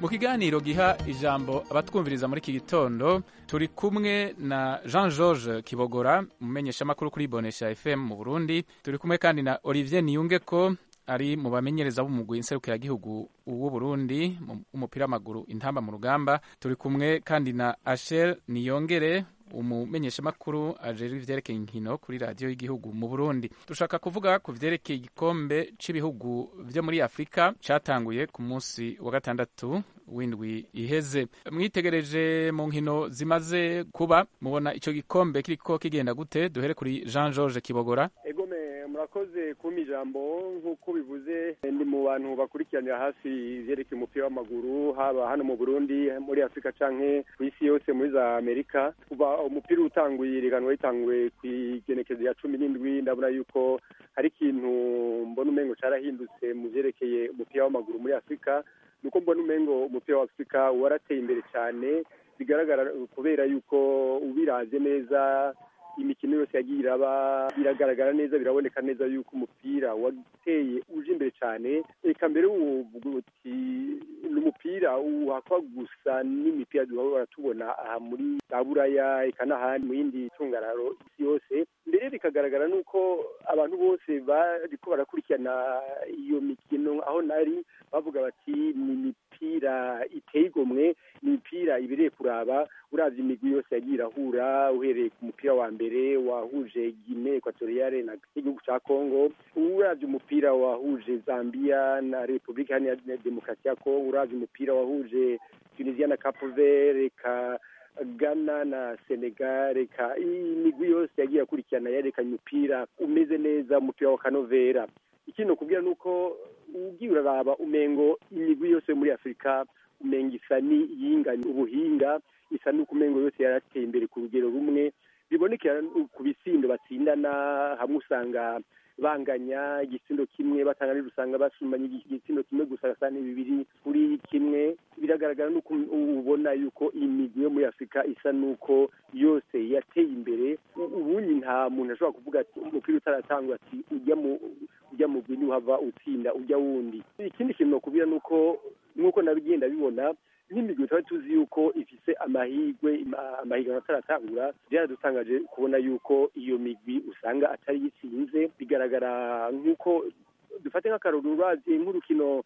mu kiganiro giha ijambo abatwumviriza muri iki gitondo turi kumwe na jean george kibogora umumenyeshamakuru kuri bonesha fm mu burundi turi kumwe kandi na olivier niyungeko ari mu bamenyereza b'umugwi nserukiragihugu w'uburundi umupira w'amaguru intamba mu rugamba turi kumwe kandi na ashel niyongere umumenyeshamakuru ajejwe ivyerekeye inkino kuri radiyo y'igihugu mu burundi dushaka kuvuga ku vyerekeye igikombe c'ibihugu vyo muri afurika catanguye ku munsi wa gatandatu w'indwi iheze mwitegereje mu nkino zimaze kuba mubona ico gikombe kiriko kigenda gute duhere kuri jean george kibogora egome murakoze kumpa ijambo nk'uko bivuze ndi mu bantu bakurikiranira hafi ivyerekeye umupira w'amaguru haba hano mu burundi muri afurika canke ku isi yose muri za amerika kuva umupira utanguye iriganwa ritanguye kw'igenekezo ya cumi n'indwi ndabona yuko hari ikintu mbona umengo carahindutse mu vyerekeye umupira w'amaguru muri afurika nuko mbona umengo umupira wa afurika warateye imbere cyane bigaragara kubera yuko ubiravye neza imikino yose yagiye iraba biragaragara neza biraboneka neza yuko umupira wateye uje imbere cyane reka mbere uvuga uti ni umupira uhakwa gusa n'imipira duhora tubona aha muri za buraya eka n'ahandi mu yindi tungararo isi yose mbere bikagaragara nuko abantu bose bariko barakurikirana iyo mikino aho nari bavuga bati ni imipira iteye igomwe ni imipira ibereye kuraba uravye imigwi yose yagiye irahura uhereye ku mupira wa mbere wahuje Guinea Equatoriale na igihugu ca Congo uravye umupira wahuje Zambia na Republika Iharanira Demokarasi ya Congo uravye umupira wahuje Tunisia na Cape Verde ka Ghana na Senegal reka imigwi yose yagiye akurikirana yerekanye umupira umeze neza umupira wa kanovera ikindi nokubwira nuko ugiye uraraba umengo imigwi yose muri Afurika umenga isa ni yinganya ubuhinga isa n'uko umengo yose yarateye imbere ku rugero rumwe bibonekera ku bisindo batsindana hamwe usanga banganya igisindo kimwe batanganira usanga basumanye igisindo kimwe gusa gasa bibiri kuri kimwe biragaragara nuko ubona yuko imigwi yo muri afurika isa nuko yose yateye imbere ubundi nta muntu ashobora kuvuga ati umupira utaratangwa ati ujya mu ujya mu gwi uhava utsinda ujya wundi ikindi kintu nokubwira nuko nk'uko nabigenda bibona nk'imigwi tuba tuzi yuko ifise amahigwe amahiganwa ataratangura byaradutangaje kubona yuko iyo migwi usanga atari yitsinze bigaragara nk'uko dufate nk'akaruru uravye nk'urukino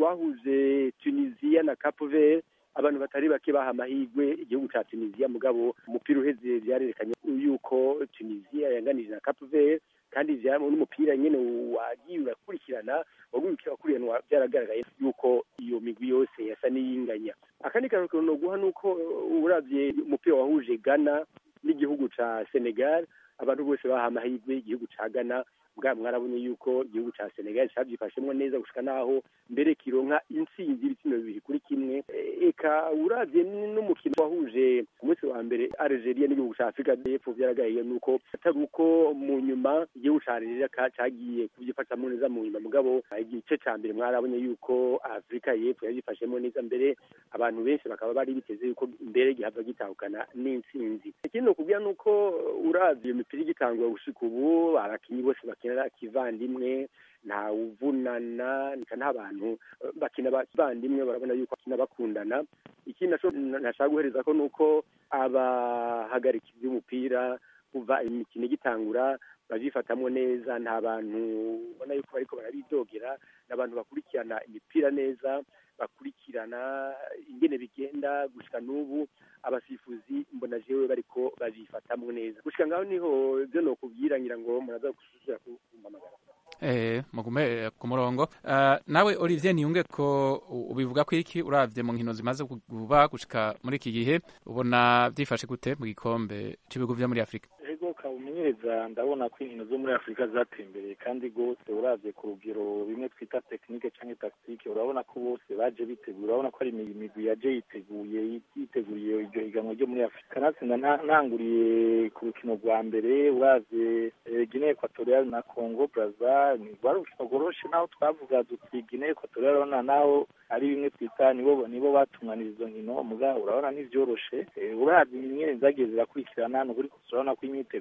rwahuje tunisiya na cape vert abantu batari bake baha amahigwe igihugu ca tunisiya mugabo umupira uheze vyarerekanye yuko tunisiya yanganije na cape vert kandi n'umupira nyene wagiye urakurikirana wakurikiranwa byaragaragaye yuko iyo migwi yose yasa n'iyinganya akandi karukiro noguha nuko uravye umupira wahuje Ghana n'igihugu ca Senegal abantu bose baha amahirwe igihugu ca Ghana bwa mwarabonye yuko igihugu ca Senegal cavyifashemwo neza gushika naho mbere kironka intsinzi ibitsina bibiri kuri kimwe eka uravye n'umukino wahuje ku munsi wa mbere Algeria n'igihugu ca Afrika y'Epfo vyaragaye nuko atari uko mu nyuma igihugu ca Algeria cagiye kuvyifatamwo neza mu nyuma mugabo igice ca mbere mwarabonye yuko Afrika y'Epfo yavyifashemwo neza mbere abantu benshi bakaba bari biteze yuko mbere gihava gitahukana n'intsinzi ikindi nokubwira nuko uravye iyo mipira igitangura gushika ubu abakinyi bose bakinira kivandimwe nta uvunana nika nta bantu bakina bavandimwe barabona yuko bakina bakundana ikindi naco ntashaka guhereza ko nuko abahagarikizi b'umupira kuva imikino igitangura bazifatamwo neza nta bantu ubona yuko bariko barabidogera ni abantu bakurikirana imipira neza bakurikirana ingene bigenda gushika n'ubu abasifuzi mbona jewe bariko bazifatamwo neza gushika ngaho niho ivyo nokubwira ngira ngo muraza gusubira kumpamagara eh mugume ku murongo uh, nawe Olivier niyunge ko ubivuga ko iki uravye mu nkino zimaze kuba gushika muri iki gihe ubona vyifashe gute mu gikombe c'ibihugu vyo muri Afrika ego kawumenyereza ndabona ko inkino zo muri Afrika zatembereye kandi gose uravye ku rugero bimwe twita technique canke tactique urabona ko bose baje biteguye urabona ko ari imigwi yaje yiteguye yiteguriye iryo higanwa ryo muri Afrika natsinda ntanguriye ku rukino rwa mbere uravye Guinea Equatoriale na Congo Brazza ni rwari urukino rworoshe naho twavuga duti Guinea Equatoriale urabona naho ari bimwe twita nibo nibo batunganira izo nkino mugabo urabona ntivyoroshe uravye ingene zagiye zirakurikirana ni ukuri urabona ko imyiteguro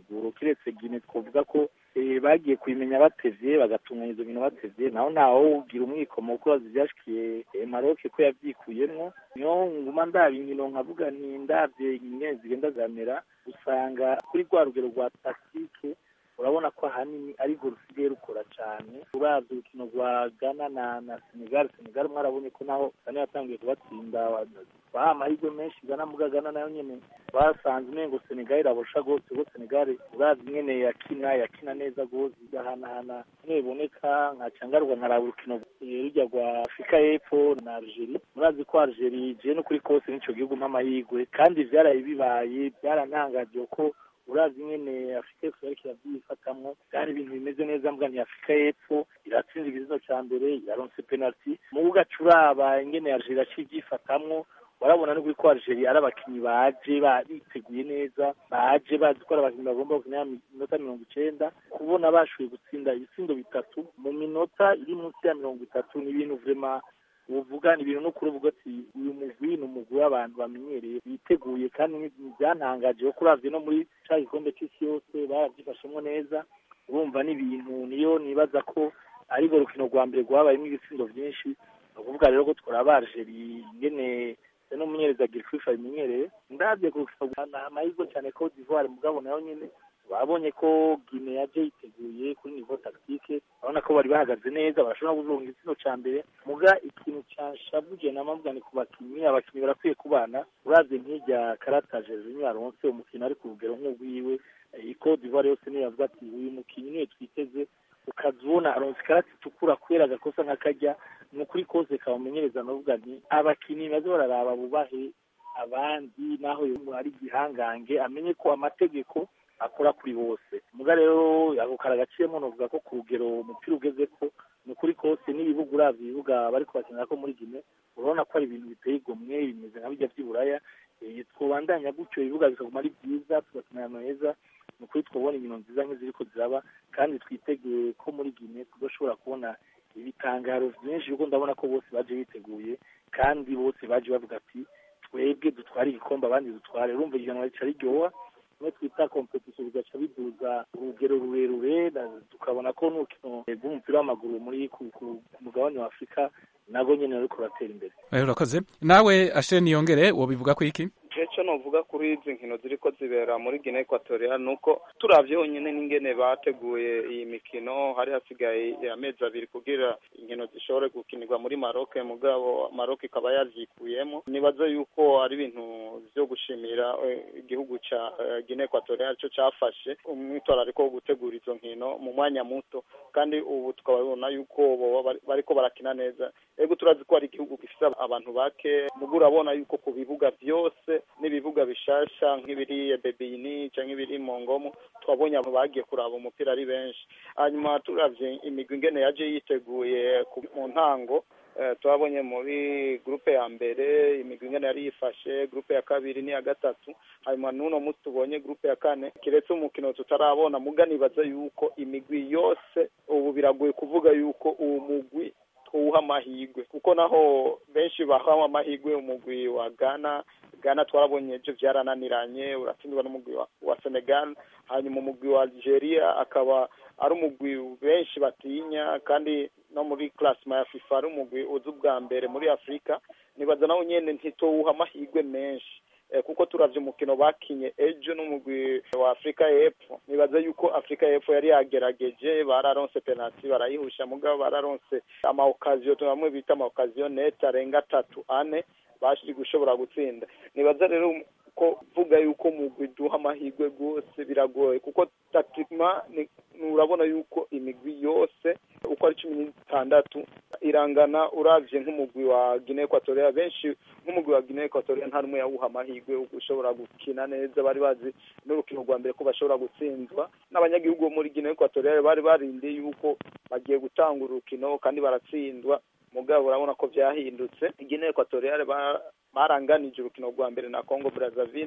myiteguro kiretse gine twavuga ko bagiye kubimenya batevye bagatunganya izo bintu batevye naho ntaho ugira umwikomo kuko bazi ivyashikiye maroke ko yavyikuyemwo niyo nguma ndaba inkino nkavuga nti ndavye ingene zigenda zamera usanga kuri rwa rugero rwa taktike urabona ko ahanini ariko rusigaye rukora cyane uravye urukino rwa Ghana na na Senegal Senegal mwarabonye ko naho Ghana yatangiye kubatsinda baha amahirwe menshi Ghana muga Ghana nayo nyene basanze umengo Senegal irabosha gose kuko Senegal uravye ingene yakina yakina neza gose igahanahana kimwe biboneka nkaca ngaruka nkaraba urukino rujya rwa Afurika y'Epfo na Algeria murazi ko Algeria je no kuri kose n'ico gihugu mpamahirwe kandi vyaraye bibaye byarantangaje ko urazi nyene afurika y'epfo yariko iravyifatamwo kandi ibintu bimeze neza mbwa ni afurika y'epfo iratsinze igizino ca mbere iraronse penalty mu ugaca uraba ingene algeria aciye ivyifatamwo warabona no ko algeria ari abakinyi baje biteguye neza baje bazi ko ari abakinyi bagomba gukina minota mirongo icenda kubona bashoboye gutsinda ibitsindo bitatu mu minota iri munsi ya mirongo itatu ni ibintu vrema uvuga ni ibintu n'ukuri uvuga ati uyu mugwi ni umugwi w'abantu bamenyereye biteguye kandi byantangaje kuko uravye no muri ca gikombe c'isi yose baravyifashemwo neza urumva n'ibintu niyo nibaza ko ari rwo rukino rwa mbere rwabayemwo ibitsindo vyinshi ni ukuvuga rero ko twara Algeria ingene n'umumenyereza Gilchrist abimenyereye ndavye ku rukino rwa amahirwe cane Cote d'Ivoire mugabo nayo nyene babonye ko Guinea yaje yiteguye kuri niveau tactique urabona ko bari bahagaze neza barashobora kuzuronga igitsina ca mbere muga ikintu canshavuje namavuga ni ku bakinyi abakinyi barakwiye kubana uravye nk'irya karata Jorginho yaronse umukino ari ku rugero nk'urwiwe Cote d'Ivoire yose niyo yavuga ati uyu mukinyi niwe twiteze ukazubona aronse ikarata itukura kubera agakosa nk'akarya ni ukuri kose kabamenyereza navuga nti abakinyi baze bararaba bubahe abandi naho ari igihangange amenye ko amategeko akora kuri bose muga rero ako karagaciyemo novuga ko ku rugero umupira ugeze ko ni ukuri kose n'ibibuga uravye ibibuga bariko bakinira ko muri Guinea urabona ko ari ibintu biteye igomwe bimeze nka bijya vy'iburaya twobandanya gutyo ibibuga bikaguma ari byiza tugakinana heza ni ukuri twobona inkino nziza nk'iziriko ziraba kandi twiteguye ko muri Guinea tuzoshobora kubona ibitangaro vyinshi kuko ndabona ko bose baje biteguye kandi bose baje bavuga ati twebwe dutware igikombe abandi dutware urumva ihiganwa rica riryoha kimwe twita kompetisiyo bigaca biduza urugero rurerure tukabona ko n'urukino rw'umupira w'amaguru muri ku mugabane wa afurika nago nyene ruriko ruratera imbere urakoze nawe asheni yongere wobivuga ko iki icyo novuga kuri izi nkino ziriko zibera muri Guinea Equatorial nuko turavye honyine n'ingene bateguye iyi mikino hari hasigaye amezi abiri kugira inkino zishobore gukinirwa muri Maroc mugabo Maroc ikaba yavyikuyemo nibaza yuko ari ibintu vyo gushimira igihugu ca Guinea Equatorial cyo cafashe umwitwarariko wo gutegura izo nkino mu mwanya muto kandi ubu tukababona yuko bariko barakina neza ego turazi ko ari igihugu gifise abantu bake mugo urabona yuko ku bibuga vyose n'ibibuga bishasha nk'ibiri bebini canke ibiri mongomo twabonye abo bagiye kuraba umupira ari benshi hanyuma turavye imigwi ingene yaje yiteguye mu ntango twabonye muri grupe ya mbere imigwi ingene yari yifashe grupe ya kabiri n'iya gatatu hanyuma n'uno munsi tubonye grupe ya kane kiretse umukino tutarabona muga nibaza yuko imigwi yose ubu biragoye kuvuga yuko uwo mugwi twuha amahigwe kuko naho benshi bahawe amahigwe umugwi wa Ghana Ghana twarabonye ejo vyarananiranye uratsindwa n'umugwi wa, wa Senegal hanyuma umugwi wa Algeria akaba ari umugwi benshi batinya kandi no muri classement ya FIFA ari umugwi uzi ubwa mbere muri Afrika nibaza nawo nyene ntitowuha amahigwe menshi kuko turavye umukino bakinye ejo n'umugwi wa Afrika y'Epfo nibaza yuko Afrika y'Epfo yari yagerageje bararonse penalty barayihusha mugabo bararonse ama occasion bamwe bita ama occasion net arenga atatu ane bashiri gushobora gutsinda nibaza rero ko vuga yuko umugwi duha amahirwe rwose biragoye kuko tatikima urabona yuko imigwi yose uko ari cumi n'itandatu irangana uravye nk'umugwi wa Guinea Equatorial benshi nk'umugwi wa Guinea Equatorial nta numwe yawuha amahirwe ushobora gukina neza bari bazi n'urukino rwa mbere ko bashobora gutsinzwa n'abanyagihugu bo muri Guinea Equatorial bari barindiye yuko bagiye gutanga urukino kandi baratsindwa mugabo urabona ko vyahindutse Guinea Equatorial baranganije urukino rwa mbere na Congo Brazzaville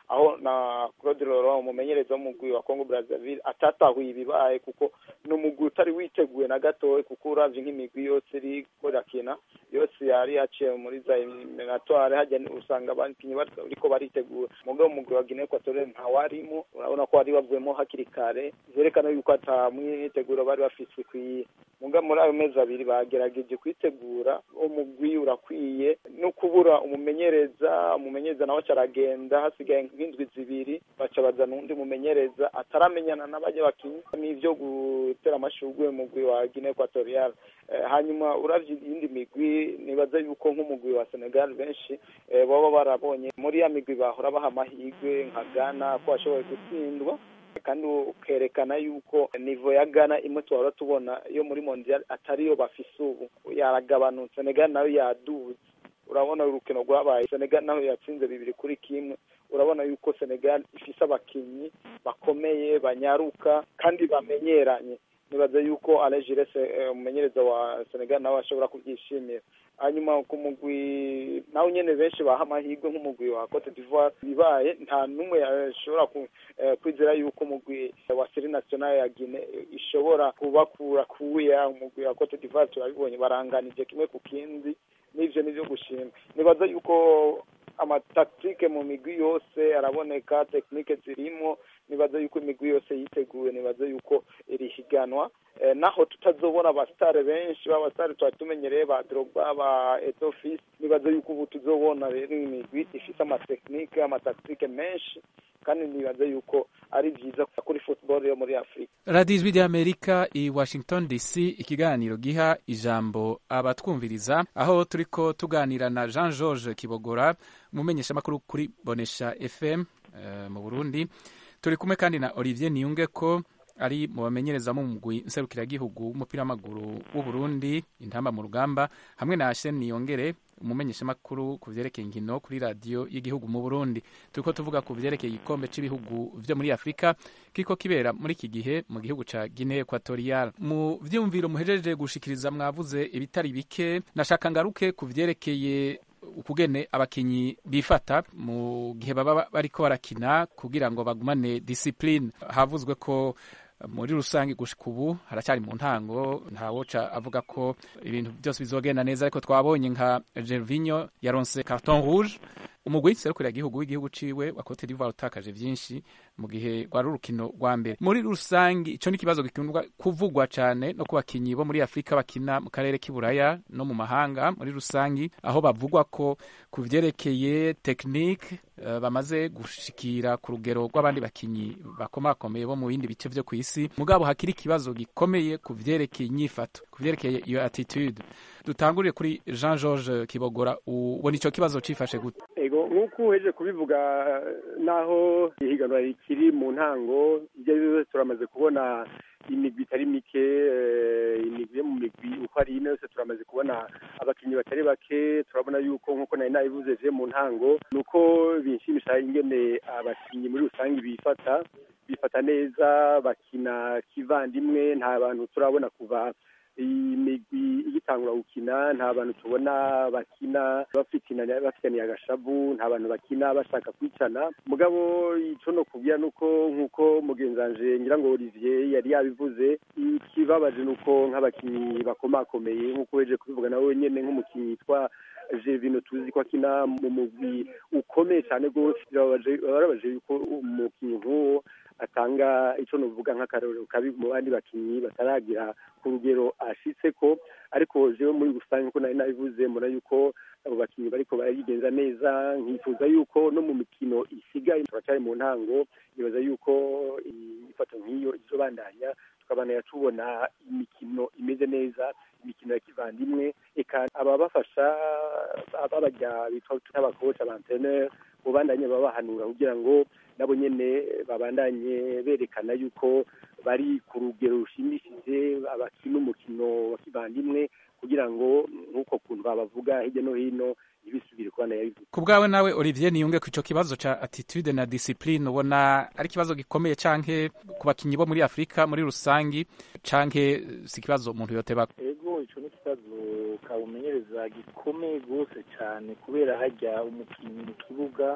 aho na Claude Laurent umumenyereza w'umugwi wa Congo Brazzaville atatahuye ibibaye kuko ni umugwi utari witeguye na gatoya kuko uravye nk'imigwi yose iriko irakina yose yari yaciye muri za eliminatoire hajya usanga abakinyi bariko baritegura mugabo umugwi wa Guinea Equatoriale ntawarimo urabona ko bari bavuyemo hakiri kare vyerekana yuko ata mwiteguro bari bafise ikwiye mugabo muri ayo mezi abiri bagerageje kwitegura umugwi urakwiye no kubura umumenyereza umumenyereza nawe aragenda hasigaye nk'indwi zibiri baca bazana undi mumenyereza ataramenyana n'abajya bakinyi n'ivyo gutera amashurwe umugwi wa Guinea Equatoriale hanyuma uravye iyindi migwi nibaza yuko nk'umugwi wa Senegal benshi baba barabonye muri ya migwi bahora baha amahirwe nka Ghana ko bashoboye gutsindwa kandi ukerekana yuko nivo ya Ghana imwe tuhora tubona yo muri mondial atariyo bafise ubu yaragabanutse Senegal nayo yaduze urabona urukino rwabaye Senegal naho yatsinze bibiri kuri kimwe urabona yuko Senegal ifise abakinyi bakomeye banyaruka kandi bamenyeranye nibaza yuko Alain Gires umumenyereza wa Senegal nawe ashobora kubyishimira hanyuma ku mugwi nawe nyene benshi baha amahirwe nk'umugwi wa Cote d'Ivoire bibaye nta n'umwe ashobora kwizera yuko umugwi wa Serie Nationale ya Guinea ishobora kubakura kuya umugwi wa Cote d'Ivoire turabibonye baranganije kimwe ku kindi n'ivyo nivyo gushima nibaza yuko amataktike mu migwi yose araboneka tekinike zirimo nibaza yuko imigwi yose yiteguye nibaza yuko iri higanwa naho tutazobona abasitare benshi b'abasitare twari tumenyereye ba Drogba ba Etofis nibaza yuko ubu tuzobona rero imigwi ifite amatekinike amataktike menshi kandi nibaza yuko ari byiza kuri football yo muri Afrika radiyo ijwi ry'amerika i washington dc ikiganiro giha ijambo abatwumviriza aho turiko tuganira na jean george kibogora umumenyeshamakuru kuri bonesha fm uh, mu burundi turi kumwe kandi na olivier niyunge ko ari mu bamenyereza mu mugwi nserukiragihugu w'umupira w'amaguru w'uburundi intamba mu rugamba hamwe na Hashem Niyongere umumenyeshamakuru ku vyerekeye inkino kuri radiyo y'igihugu mu burundi turiko tuvuga ku vyerekeye igikombe c'ibihugu vyo muri afurika kiriko kibera muri iki gihe mu gihugu ca guinea equatorial mu vyumviro muhejeje gushikiriza mwavuze ibitari bike nashaka ngaruke ku vyerekeye ukugene abakinyi bifata mu gihe baba bariko barakina kugira ngo bagumane discipline havuzwe ko muri rusange gushika ubu haracyari mu ntango ntawoca avuga ko ibintu byose bizogenda neza ariko twabonye nka Gervinho yaronse carton rouge umugwi serukira igihugu w'igihugu ciwe wa Cote d'Ivoire utakaje vyinshi mu gihe rwari urukino rwa mbere muri rusange ico ni ikibazo gikundwa kuvugwa cane no ku bakinyi bo muri Afrika bakina mu karere k'iburaya no mu mahanga muri rusange aho bavugwa ko ku vyerekeye technique uh, bamaze gushikira ku rugero rw'abandi bakinyi bakomakomeye bo mu bindi bice vyo kw'isi mugabo hakiri ikibazo gikomeye ku vyerekeye inyifato ku vyerekeye iyo attitude dutangurire kuri Jean George Kibogora ubona ico kibazo cifashe gute ego nk'uko uheje kubivuga naho ihiganwa rikiri mu ntango ibyo ari byo byose turamaze kubona imigwi itari mike imigwi yo mu migwi uko ari ine yose turamaze kubona abakinnyi batari bake turabona yuko nk'uko nari nabivuze je mu ntango ni uko binshimisha ingene abakinnyi muri rusange bifata bifata neza bakina kivandimwe nta bantu turabona kuva iyi migwi igitangura gukina nta bantu tubona bakina bafitaniye agashavu nta bantu bakina bashaka kwicana mugabo ico no kubwira nuko nk'uko mugenzi wanje ngira ngo Olivier yari yabivuze ikibabaje nuko nk'abakinyi bakomakomeye nk'uko weje kubivuga nawe nyene nk'umukinyi yitwa Gervino tuzi ko akina mu mugwi ukomeye cyane rwose birababaje yuko umukinyi nk'uwo atanga ico novuga nk'akarorero kabi mu bandi bakinyi bataragira ku rugero ashitse ko ariko jewe muri rusange nkuko nari nabivuze mbona yuko abo bakinyi bariko barayigenza neza nkifuza yuko no mu mikino isigaye turacyari mu ntango nibaza yuko ifato nk'iyo izobandanya tukabandanya tubona imikino imeze neza imikino ya kivandimwe eka ababafasha babajya bitwa n'abakoci abanteneri bubandanye babahanura kugira ngo nabo nyene babandanye berekana yuko bari ku rugero rushimishije abakina umukino wa kivandimwe kugira ngo nk'uko kuntu babavuga hirya no hino ntibisubire kuba nayabivuga ku bwawe nawe Olivier niyunge ku ico kibazo ca attitude na discipline ubona ari ikibazo gikomeye canke ku bakinyi bo muri Afrika muri rusangi canke si ikibazo umuntu yoteba ego ico ni ikibazo kawumenyereza gikomeye rwose cyane kubera hajya umukinnyi mu kibuga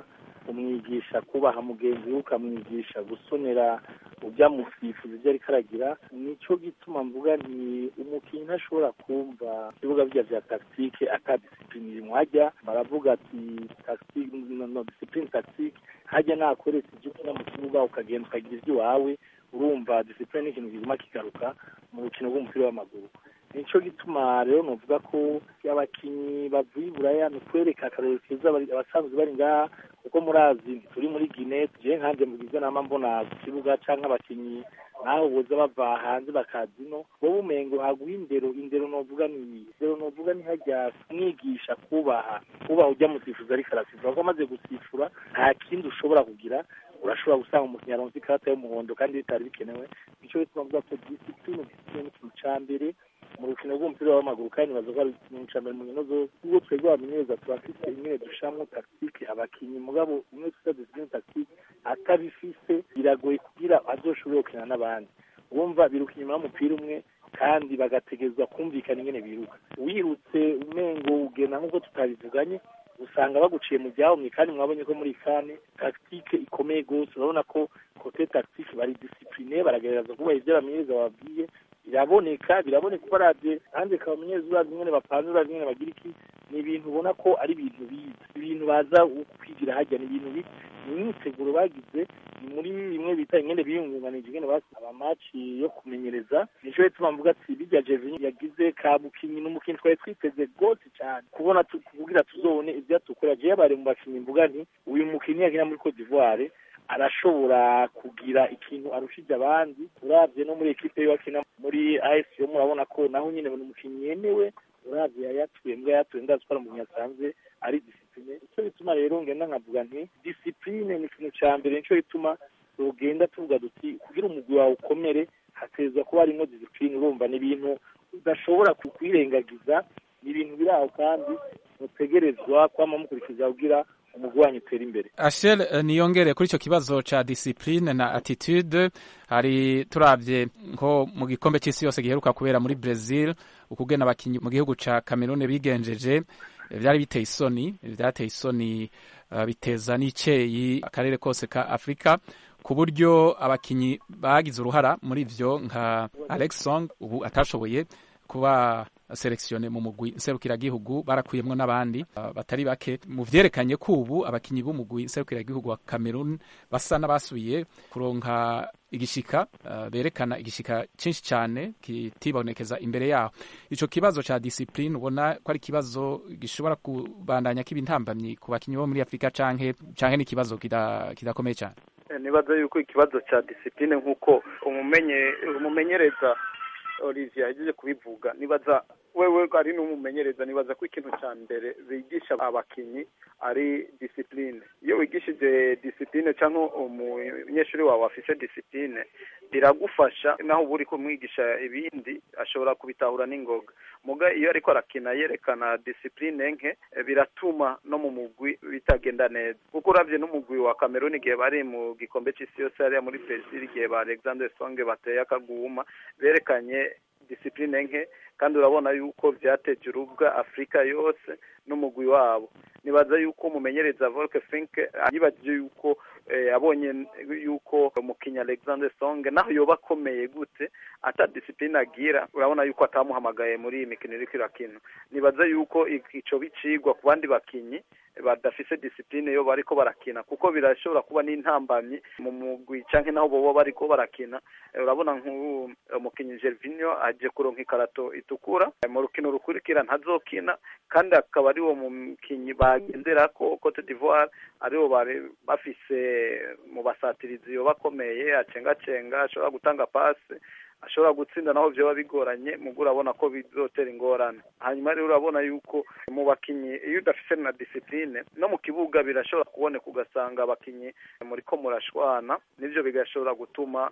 umwigisha kubaha mugenzi we ukamwigisha gusonera ujya musifuza ibyo ariko aragira nico gituma mvuga nti umukinnyi ntashobora kumva ibibuga bya vya tactique ata discipline irimwo hajya baravuga ati tactique no, no discipline tactique hajya nakoretse ibyo ukina mu kibuga ukagenda ukagira iby'iwawe urumva discipline ni ikintu kiguma kigaruka mu rukino rw'umupira w'amaguru nico gituma rero novuga ko abakinyi bavuye iburaya ni ukwereka akarorero keza abasanzwe bari ngaha kuko murazi turi muri gine je nkanje mugize nama mbona ku kibuga canke abakinyi naho boza bava hanze bakaza ino wowe umengo haguha indero indero novuga ni indero novuga ni hajya kumwigisha kubaha kubaha ujya musifuza ariko arasifura kuko amaze gusifura nta kindi ushobora kugira urashobora gusanga umukinnyi aronse ikarata y'umuhondo kandi bitari bikenewe nico bituma mvuga ko discipline discipline ni ikintu ca mbere mu rukino rw'umupira w'amaguru kandi baza ko ari ikintu ca mbere mu nkino zose ubwo twebwe abamenyereza turafise ingene dushamwo tactique abakinyi mugabo umwe twita discipline tactique atabifise biragoye kugira azoshobore gukina n'abandi wumva biruka inyuma y'umupira umwe kandi bagategezwa kumvikana ingene biruka wirutse umengo ugenda nk'uko tutabivuganye usanga baguciye mu byahomye kandi mwabonye ko muri kane tactique ikomeye gose urabona ko kote tactique bari discipline baragerageza kubaha ibyo abamenyereza babwiye biraboneka biraboneka uko aravye kandi akaba umunyereza urazi ingene bapanze urazi ingene bagira iki ni ibintu ubona ko ari ibintu bize ibintu baza kwigira hajya ni ibintu bize ni imyiteguro bagize ni muri bimwe bita ingene biyungunganije ingene basaba amaci yo kumenyereza nico bituma mvuga ati bijya Jevin yagize ka mukinyi n'umukinyi twari twiteze gose cyane kubona kugira tuzobone ibyo atukora je yabare mu bakinyi mvuga nti uyu mukinyi yakina muri Cote d'Ivoire arashobora kugira ikintu arushije abandi uravye no muri ekipe yo akina muri AS yo murabona ko naho nyine ni umukinyi yemewe uravye yayatuye mbwa yatuye ndazi ko ari umuntu yasanze ari discipline ico bituma rero ngenda nkavuga nti discipline ni ikintu ca mbere nico bituma tugenda tuvuga duti kugira umugwi wawe ukomere hatezwa kuba harimo discipline urumva ni ibintu udashobora kwirengagiza ni ibintu biri aho kandi mutegerezwa kwama mukurikiza kugira umugwi wanyu utera imbere Ashel niyongere kuri icyo kibazo ca discipline na attitude hari turavye nko mu gikombe c'isi yose giheruka kubera muri Brazil ukugena abakinyi mu gihugu ca Cameroon bigenjeje vyari biteye isoni vyateye isoni uh, biteza n'iceyi akarere kose ka Afrika ku buryo abakinyi bagize uruhara muri ivyo nka Alex Song ubu atashoboye kuba seleksione mu mugwi nserukiragihugu barakuyemwo n'abandi uh, batari bake mu vyerekanye ko ubu abakinyi b'umugwi nserukiragihugu wa Cameroon basa n'abasubiye kuronka igishika uh, berekana igishika cinshi cyane kitibonekeza imbere yaho ico kibazo ca discipline ubona ko ari kibazo gishobora kubandanya kiba intambamyi ku bakinyi bo muri Afrika canke canke n'ikibazo kidakomeye cyane nibaza yuko ikibazo ca discipline nk'uko umumenye umumenyereza Olivier yagiye kubivuga nibaza wewe ari n'umumenyereza nibaza ko ikintu cya mbere bigisha abakinyi ari discipline iyo wigishije discipline cyangwa umunyeshuri wawe afise discipline biragufasha naho uba uri kumwigisha ibindi ashobora kubitahura n'ingoga muga iyo ariko arakina yerekana discipline nke biratuma no mu mugwi bitagenda neza kuko uravye n'umugwi wa Cameroon igihe bari mu gikombe c'isi yose hariya muri Brazil igihe ba Alexander Songe bateye akaguma berekanye discipline nke kandi urabona yuko vyateje urubwa Afrika yose n'umugwi wabo nibaza yuko umumenyereza Volker Fink yibajije yuko abonye yuko umukinya Alexander Song naho yoba akomeye gute ata discipline agira urabona yuko atamuhamagaye muri iyi mikino iriko irakina nibaza yuko ico bicigwa ku bandi bakinyi badafise discipline yo bariko barakina kuko birashobora kuba n'intambamyi mu mugwi canke naho boba bariko barakina urabona nk'umukinyi Gervinho aje kuronka ikarato itukura mu rukino rukurikira ntazokina kandi akaba ari wo mukinyi bagenderako Cote d'Ivoire aribo bari bafise mu basatirizi yo bakomeye acengacenga ashobora gutanga pase ashobora gutsinda naho vyoba bigoranye mugo urabona ko bizotera ingorane hanyuma rero urabona yuko mu bakinyi iyo udafise na discipline no mu kibuga birashobora kuboneka ugasanga abakinyi muriko murashwana nivyo bigashobora gutuma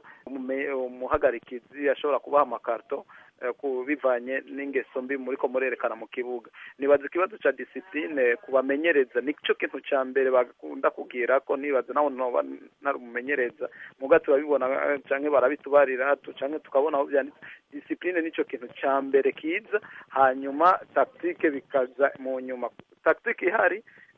umuhagarikizi ashobora kubaha amakarto bivanye n'ingeso mbi muriko murerekana mu kibuga nibaza ikibazo ca discipline kubamenyereza nico kintu ca mbere bakunda kugira ko nibaza naho noba narumumenyereza muga turabibona canke barabitubarira canke tukabona aho vyanditse discipline nico kintu ca mbere kiza hanyuma tactique bikaza mu nyuma tactique ihari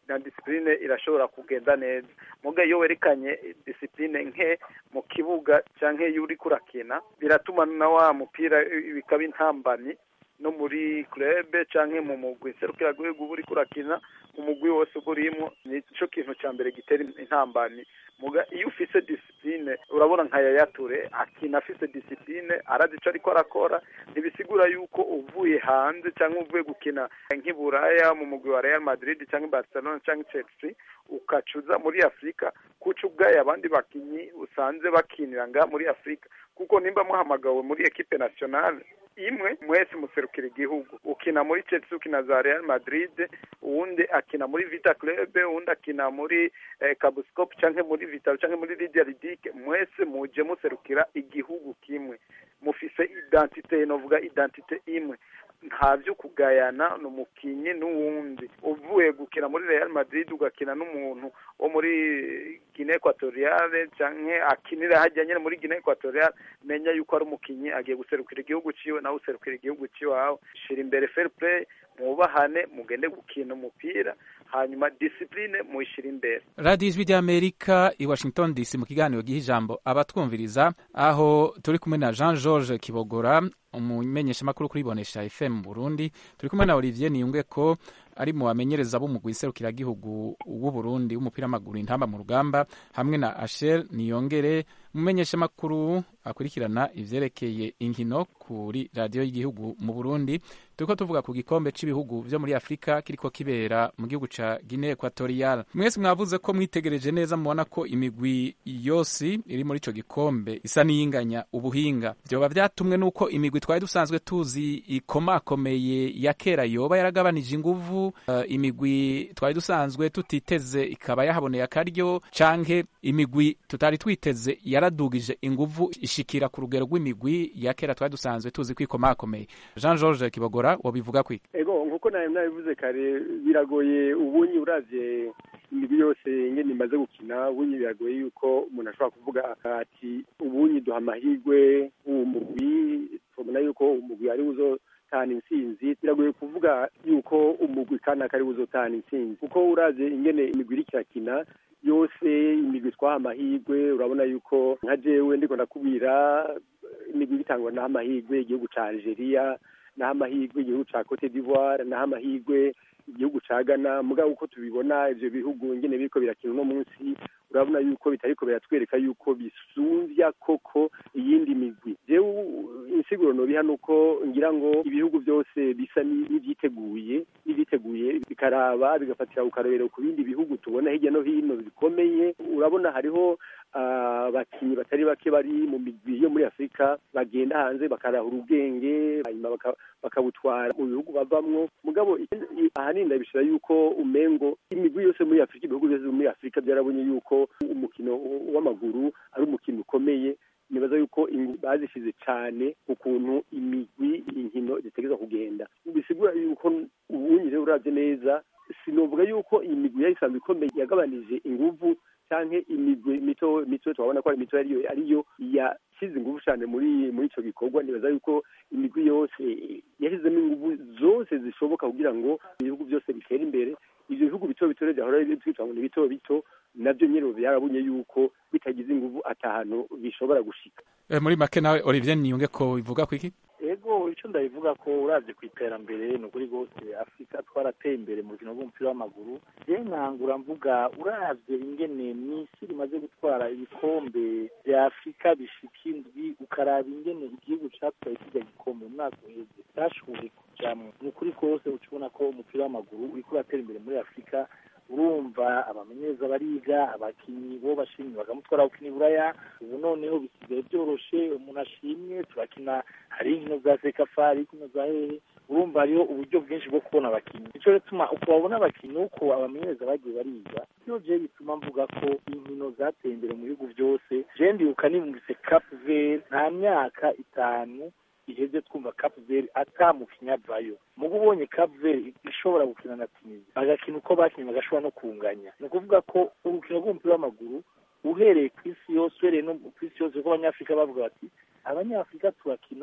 na disipurine irashobora kugenda neza muga iyo werekanye disipurine nke mu kibuga cyangwa iyo uri kurakina biratuma na wa mupira bikaba intambamyi no muri club cyangwa mu mugwi serukiragihugu uba uri kurakina umugwi wose uba urimo ni cyo kintu cya mbere gitera intambamyi muga iyo ufise disipline urabona nka yayature akina afise disipline arazi ico ariko arakora ntibisigura yuko uvuye hanze cyangwa uvuye gukina nk'iburaya mu mugwi wa Real Madrid cyangwa Barcelona cyangwa Chelsea ukacuza muri Afrika kuca ubwaye abandi bakinyi usanze bakinira nga muri Afrika kuko nimba muhamagawe muri equipe nationale imwe mwese muserukira igihugu ukina muri Chelsea ukina za Real Madrid uwundi akina muri Vita Club uwundi akina muri eh, Cabuscop canke muri Vita canke muri Lydia Ludic mwese muje muserukira igihugu kimwe mufise identite novuga identite imwe nta byo kugayana ni umukinnyi n'uwundi uvuye gukina muri Real Madrid ugakina n'umuntu wo muri Guinea Equatoriale canke akinira hajya nyine muri Guinea Equatoriale menya yuko ari umukinnyi agiye guserukira igihugu ciwe nawe userukira igihugu ciwawe shira imbere fair play mwubahane mugende gukina umupira hanyuma disipline muyishira imbere radiyo ijwi ry'amerika i washington dc mu kiganiro giha ijambo abatwumviriza aho turi kumwe na jean george kibogora umumenyeshamakuru kuri bonesha fm mu burundi turi kumwe na olivier niyunge ko ari mu bamenyereza b'umugwi serukiragihugu w'u Burundi w'umupira w'amaguru intamba mu rugamba hamwe na Ashel Niyongere umumenyeshamakuru akurikirana ivyerekeye inkino kuri radiyo y'igihugu mu Burundi turiko tuvuga ku gikombe c'ibihugu vyo muri Afrika kiriko kibera mu gihugu ca Guinea Equatorial mwese mwavuze ko mwitegereje neza mubona ko imigwi yose iri muri ico gikombe isa n'iyinganya ubuhinga vyoba vyatumwe n'uko imigwi twari dusanzwe tuzi ikomakomeye ya kera yoba yaragabanije inguvu uh, imigwi twari dusanzwe tutiteze ikaba yahaboneye akaryo canke imigwi tutari twiteze yaradugije inguvu ishikira ku rugero rw'imigwi ya kera twari dusanzwe tuzi ko ikomakomeye Jean George Kibogora wobivuga kwiki ego nkuko nawe nabivuze kare biragoye ubunyi uravye imigwi yose ingene imaze gukina ubunyi biragoye yuko umuntu ashobora kuvuga ati ubunyi duha amahirwe uwo mugwi tubona yuko umugwi ari uzo tana intsinzi biragoye kuvuga yuko umugwi kanaka ari uzotana intsinzi kuko uraze ingene imigwi iriko irakina yose imigwi twaha amahirwe urabona yuko nka jewe ndiko ndakubwira imigwi bitangwa naho amahirwe igihugu ca Algeria naho amahirwe igihugu ca Cote d'Ivoire naho amahirwe igihugu ca Ghana mugabo uko tubibona ivyo bihugu ingene biriko birakina uno munsi urabona yuko bitariko biratwereka yuko bisumvya koko iyindi migwi jewe insiguro nobiha nuko ngira ngo ibihugu byose bisa n'ivyiteguye n'ivyiteguye bikaraba bigafatira ukarorero ku bindi bihugu tubona hirya no hino bikomeye urabona hariho abakinyi batari bake bari mu migwi yo muri afurika bagenda hanze bakarahura ubwenge hanyuma bakabutwara mu bihugu bavamwo mugabo ahanini ndabishira yuko umengo imigwi yose muri afurika ibihugu byose muri afurika byarabonye yuko umukino w'amaguru ari umukino ukomeye nibaza yuko bazishize cyane ukuntu imigwi inkino zitegereza kugenda bisigura yuko ubunyi rero uravye neza sinovuga yuko iyi migwi yari isanzwe ikomeye yagabanije inguvu canke imigwi mito mito twabona ko ari mito ariyo ariyo yashize inguvu cyane muri muri ico gikorwa nibaza yuko imigwi yose yashizemo inguvu zose zishoboka kugira ngo ibihugu byose bitere imbere ivyo bihugu bito bito rero byahora twitwa ngo ni bito bito navyo nyene byarabonye yuko bitagize inguvu atahantu bishobora gushika e, muri make nawe Olivier Niyunge ko bivuga kwiki ego icyo ndabivuga ko uravye ku iterambere ni ukuri rwose afurika twarateye imbere mu rukino rw'umupira w'amaguru je nkangura mvuga uravye ingene mw'isi rimaze gutwara ibikombe vya afurika bishika indwi ukaraba ingene igihugu catwaye kirya gikombe mu mwaka uheze cyashoboye kujamwo ni ukuri kose uca ubona ko umupira w'amaguru uriko uratera imbere muri afurika urumva abamenyereza bariga abakinyi bo bashimye bakamutwara gukina iburaya ubu noneho bisigaye byoroshe umuntu ashimye turakina hari inkino za sekafa hari inkino za hehe urumva hariho uburyo bwinshi bwo kubona abakinyi nico gituma uko babona abakinyi uko abamenyereza bagiye bariga byo je bituma mvuga ko inkino zateye imbere mu bihugu byose je ndibuka nimvise cap vert nta myaka itanu iheze twumva Cape Verde atamukinya avayo mugo ubonye Cape Verde ishobora gukina na Tunisia bagakina uko bakinnye bagashobora no kunganya ni ukuvuga ko urukino rw'umupira w'amaguru uhereye ku isi yose uhereye no ku isi yose kuko abanyafurika bavuga bati abanyafurika turakina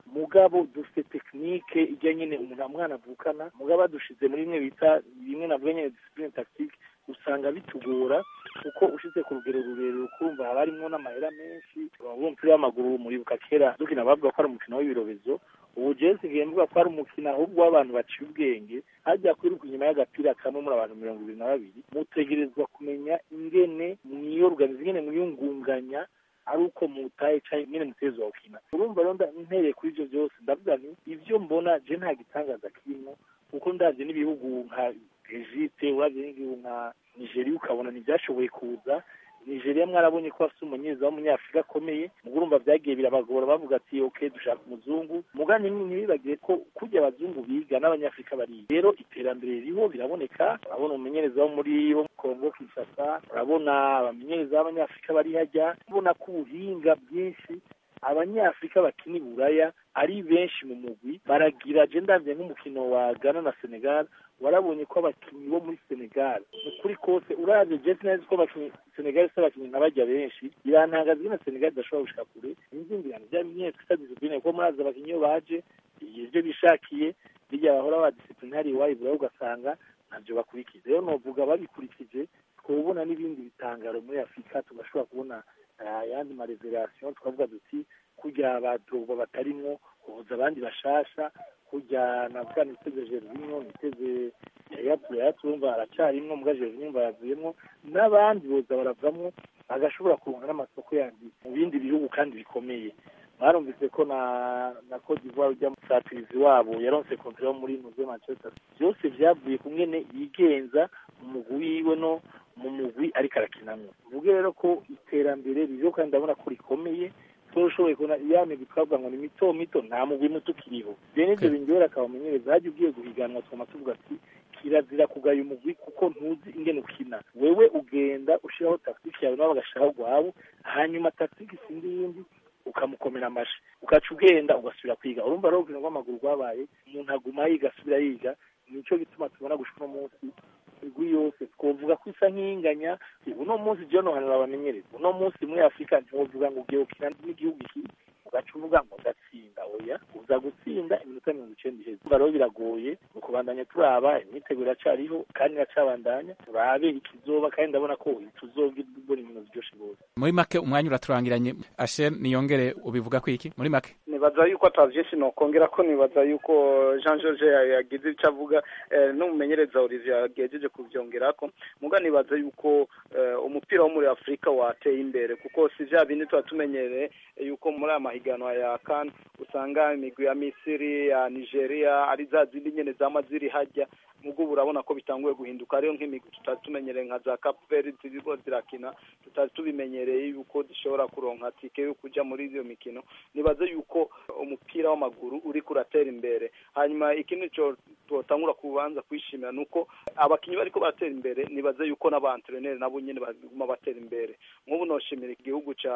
mugabo dufite tekinike ijya nyine umuntu mwana avukana mugabo adushize muri bimwe bita bimwe navuga nyine disipurine takitike usanga bitugora kuko ushize ku rugero rurerure ukumva haba harimo n'amahera menshi umupira w'amaguru muribuka kera dukina bavuga ko ari umukino w'ibirobezo ubu jewe nsigaye mvuga ko ari umukino ahubwo w'abantu baciye ubwenge hajya kwiruka inyuma y'agapira kamwe muri abantu mirongo ibiri na babiri mutegerezwa kumenya ingene mwiyoruganiza ingene mwiyungunganya ari uko mutaye cyangwa nyine mutezi wa ukina urumva rero ntereye kuri ibyo byose ndavuga nti ibyo mbona je nta gitangaza kirimo kuko ndabye n'ibihugu nka Egypte urabye n'igihugu nka Nigeria ukabona ntibyashoboye kuza nigeria mwarabonye ko bafite umunyeza w'umunyafurika akomeye mugo urumva byagiye birabagora bavuga ati ok dushaka umuzungu mugani ntibibagire ko kujya abazungu biga n'abanyafurika bariga rero iterambere ririho biraboneka urabona umumenyereza wo muri wo kongo kinshasa urabona abamenyereza b'abanyafurika bari hajya ubona ko ubuhinga bwinshi abanyafurika bakina iburaya ari benshi mu mugwi baragira je ndavye nk'umukino wa Ghana na Senegal warabonye ko abakinnyi bo muri Senegal ukuri kose uravye je sinzi ko abakinnyi Senegal se abakinnyi nk'abajya benshi birantangaza ingene Senegal idashobora gushika kure inzingirano vya binye twita discipline ko murazi abakinnyi iyo baje ivyo bishakiye birya bahora ba disciplinari iwayo buraho ugasanga navyo bakurikiza rero novuga babikurikije twobona n'ibindi bitangaro muri Afurika tugashobora kubona ayandi mareserasiyo twavuga duti kurya abadroba batarimwo kuvuza abandi bashasha kurya navuga niteze Gervinho niteze yayapu yayapu urumva aracarimwo muga Gervinho umva yavuyemwo n'abandi boza baravamwo agashobora kuronka n'amasoko yandi mu bindi bihugu kandi bikomeye mwarumvise ko na na Cote d'Ivoire ujya musatirizi wabo yaronse kontra yo muri muze Manchester byose vyavuye kumwene yigenza mu mugwi wiwe no mu mugwi ariko arakinamwo uvuge rero ko iterambere ririho kandi ndabona ko rikomeye toshoboye kubona ya migwi twavuga ngo ni mito mito nta mugwi muto ukiriho rero nivyo bindyohera akabamenyereza hajya ugiye guhiganwa twama tuvuga ati kirazira kugaya umugwi kuko ntuzi ingene ukina wewe ugenda ushiraho taktike yawe nabo bagashiraho gwabo hanyuma taktike isindi yindi ukamukomera amashi ugaca ugenda ugasubira kwiga urumva rero urukino rw'amaguru rwabaye umuntu aguma yiga asubira yiga nico gituma tubona gushika uno munsi imigwi yose twovuga ko isa nk'inganya uno munsi je nohanura abamenyereza uno munsi muri afurika ntiwovuga ngo ugiye gukina n'igihugu iki ugaca uvuga ngo ndatsinda oya uza gutsinda iminota mirongo icenda iheze urumva rero biragoye ni ukubandanya turaba imyiteguro iracariho kandi iracabandanya turabe ikizoba kandi ndabona ko tuzogira mbona ibintu biryoshe rwose muri make umwanya uraturangiranye ashe niyongere ubivuga ko iki muri make nibaza yuko atavyinshi nokongera ko nibaza yuko Jean George yagize icyo avuga n'umumenyereza Olivier yagejeje kuvyongerako muga nibaza yuko umupira wo muri Afrika wateye imbere kuko si vya bindi tuba tumenyereye yuko muri aya mahiganwa ya CAN usanga imigwi ya Misiri ya Nigeria ari za zindi nyene zama ziri hajya mugo urabona ko bitanguye guhinduka rero nk'imigwi tutari tumenyereye nka za Cape Verde ziriko zirakina tutari tubimenyereye yuko zishobora kuronka tike yo kuja muri iyo mikino nibaze yuko umupira w'amaguru uri kuratera imbere hanyuma ikindi cyo twotangura kubanza kwishimira nuko abakinyi bariko baratera imbere nibaze yuko n'abantreneri nabo nyene baguma batera imbere nk'ubu noshimira igihugu ca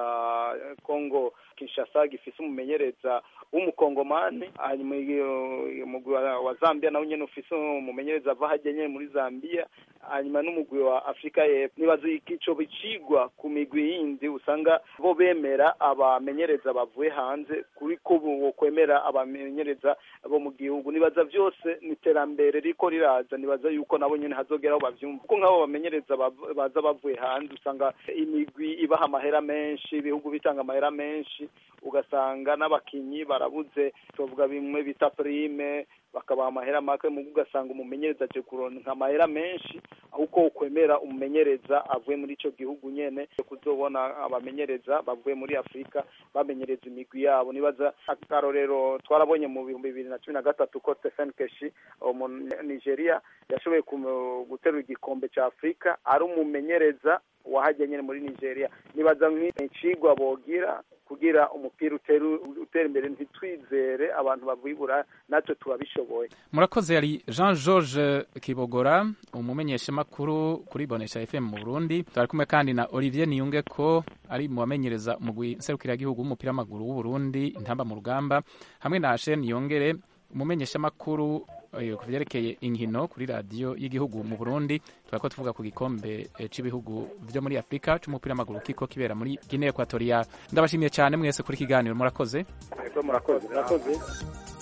Congo Kinshasa gifise umumenyereza w'umukongomani hanyuma umugwi wa Zambia nawo nyene ufise umumenyereza ava hajya nyene muri Zambia hanyuma n'umugwi wa Afrika y'Epfo nibaze ico bicigwa ku migwi yindi usanga bo bemera abamenyereza bavuye hanze kuri ko kwemera abamenyereza bo mu gihugu nibaza byose ni iterambere riko riraza nibaza yuko nabo nyene hazogeraho bavyumva kuko nk'abo bamenyereza baza bavuye hanze usanga imigwi ibaha amahera menshi ibihugu bitanga amahera menshi ugasanga n'abakinyi barabuze tuvuga bimwe bita prime bakabaha amahera make mu ugasanga umumenyereza aje kuronka amahera menshi ahubwo ukwemera umumenyereza avuye muri ico gihugu nyene kuzobona abamenyereza bavuye muri Afrika bamenyereza imigwi yabo nibaza akarorero twarabonye mu bihumbi bibiri na cumi na gatatu ko Stephen Keshi mu Nigeria yashoboye guterura igikombe ca Afrika ari umumenyereza wahajya nyene muri Nigeria nibaza nk'icigwa bogira kugira umupira utera imbere ntitwizere abantu bavibura natwe turabishoboye murakoze yari jean george kibogora umumenyeshamakuru kuri bonesha fm mu burundi turi kumwe kandi na olivier niyunge ko ari mu bamenyereza umugwi nserukiragihugu w'umupira w'amaguru w'uburundi intamba mu rugamba hamwe na ashen niyongere umumenyeshamakuru ku byerekeye inkino kuri radiyo y'igihugu mu burundi tukaba ko tuvuga ku gikombe cy'ibihugu byo muri afurika cy'umupira w'amaguru kiko kibera muri guinea equatorial ndabashimiye cyane mwese kuri kiganiro murakoze murakoze murakoze